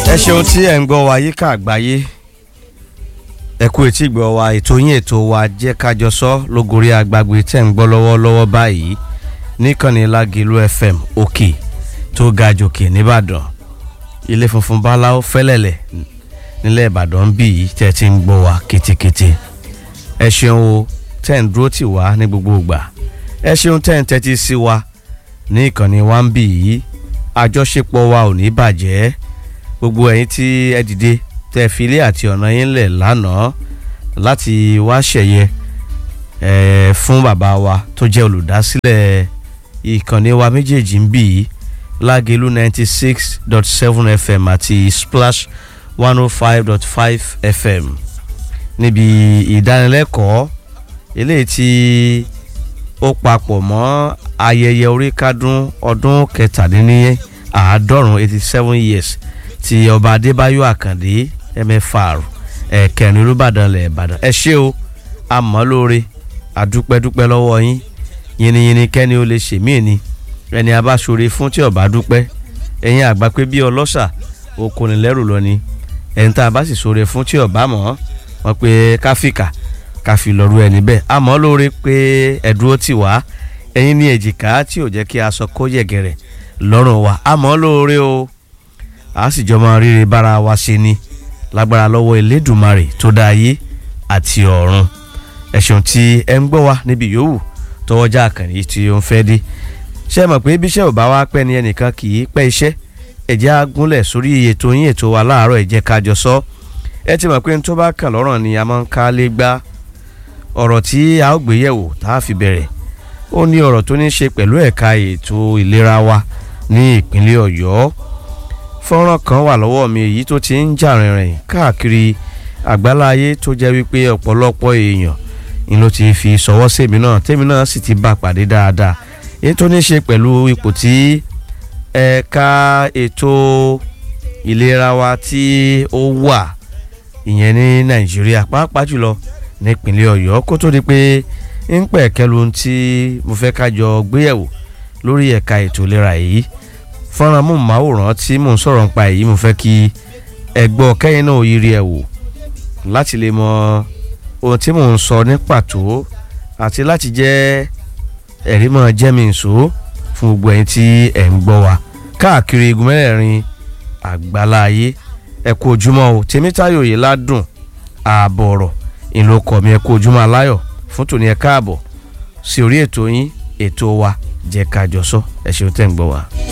ẹ ṣeun tí ẹ ń gbọ́ wa yíká àgbáyé ẹ kú etí gbọ́ wa ètò yín ètò wa jẹ́ kájọ sọ lógorí agbágbé tẹ̀ ń gbọ́ lọ́wọ́lọ́wọ́ báyìí níkànnì Lágìlú FM òkè tó ga jòkè nìbàdàn ilé funfun báláwo fẹ́lẹ́lẹ̀ nílẹ̀ ìbàdàn bí yìí tẹ́ ti ń gbọ́ wa kétékété ẹ ṣeun o tẹ́ ń dúró tì wá ní gbogbo ìgbà ẹ ṣeun tẹ́ ń tẹ́tí sí wa ní ìkànnì wa ń bì yìí àjọṣepọ̀ wa ò ní bàjẹ́ gbogbo ẹ̀yin tí ẹ dìde tẹ́ fi ilé àti ọ̀nà yín lẹ̀ lánàá láti wá ṣẹ̀yẹ ẹ̀ fún bàbá wa tó jẹ́ olùdásílẹ̀ ìkànnì wa méjèèjì ń bì yìí Lágìlú ninety six dot seven FM àti Splash one oh five dot five FM níbi ìdánilẹ́kọ̀ọ́ eléyìí tí ó papọ̀ mọ́ ayẹyẹ oríkádún ọdún kẹtàdínní àádọ́rùn eighty seven years ti ọba adébáyọ̀ àkàndé mfr ẹ̀kẹrin olùbàdàn lẹ̀ ìbàdàn ẹ ṣé o àmọ́ lóore àdúpẹ́dúpẹ́ lọ́wọ́ yín yìnyínyìnyín kẹ́ni ó lè ṣèmí ni ẹni abáṣore fún tí ọba dúpẹ́ ẹ̀yin àgbà pé bí ọlọ́ṣà okòrìnlẹ́rù lọ ni ẹni tá a bá sì ṣore fún tí ọba mọ̀ wọ́n pé káfíkà káfí lọ́rú ẹni bẹ́ẹ̀ àmọ́ lóore pé ẹ̀dúró tì wá ẹ̀yin ní èjìká tí ò jẹ́ kí aṣọ kó yẹ̀gẹ̀rẹ̀ lọ́rùn wa àmọ́ lóore o a sì jọ máa ríre bára wa ṣe ni lágbára lọ́wọ́ elédùnmarè tó dá ayé àti ọ̀run ẹ ṣeun tí ẹ ń gbọ́ wa níbi yòówù tọwọ́jà àkànní tí ó ń fẹ́ dé ṣé ẹ mọ̀ pé bíṣẹ́ ò bá wá pẹ́ ni ẹnìkan kì í pẹ́ iṣẹ́ ẹ̀jẹ̀ á gúnlẹ̀ sórí ètò yín ètò wa láàárọ̀ ẹ̀jẹ̀ kájọ sọ ẹ ti mọ̀ pé n tó bá kàn lọ́rọ̀ ni a máa ń ká lé gbá ọ̀rọ̀ tí a ó gbé yẹ̀wò tá a fi bẹ̀rẹ̀ ó ní ọ̀rọ̀ tó ní ṣe pẹ̀lú ẹ̀ka ètò ìlera wa ní ìpínlẹ̀ ọ̀yọ́ fọ́nrán kan wà lọ́wọ́ mi èyí tó ti ń jà rìnrìn káàkiri àgbáláyé tó jẹ́ wípé ọ̀pọ̀lọpọ̀ èèyàn ni ló ti fi sọwọ́ sèmi náà tèmi náà sì ti bá pàdé dáadáa èyí tó ní ṣe pẹ̀lú ipò tí ẹ̀ka ètò ìlera wa tí ó wà ìyẹn ní nàìjíríà pàápàá jùlọ nípínlẹ̀ ọ̀yọ́ kó tó di pé ń pẹ̀ kẹlu tí mo fẹ́ ká jọ gbéyẹ̀wò lórí ẹ̀ka ètò ìlera yìí fọ́nrán mú màwòrán tí mò ń sọ̀rọ̀ nípa èyí mo fẹ́ kí ẹgbọ́ kẹ́yìn náà yiri ẹ̀ wò láti lè mọ ohun tí mò ń sọ ní pàtó àti láti jẹ́ ẹ̀rí mọ́ jẹ́mi nsò fún gbogbo ẹ̀yin tí ẹ̀ ń gbọ́ wa káàkiri igun mẹ́rẹ̀ẹ̀rin àgbáláyé ẹ kú ojúmọ́ o tèmítáyò yìí ládùn ààbọ̀ ọ̀rọ̀ ìlú ọkọ̀ mi ẹ kú ojúmọ́ aláyọ̀ fún tòní ẹ káàbọ̀ sí orí ètò yín ètò wa jẹ́ ká jọ sọ ẹ ṣeun tẹ́ ń gbọ́ wa.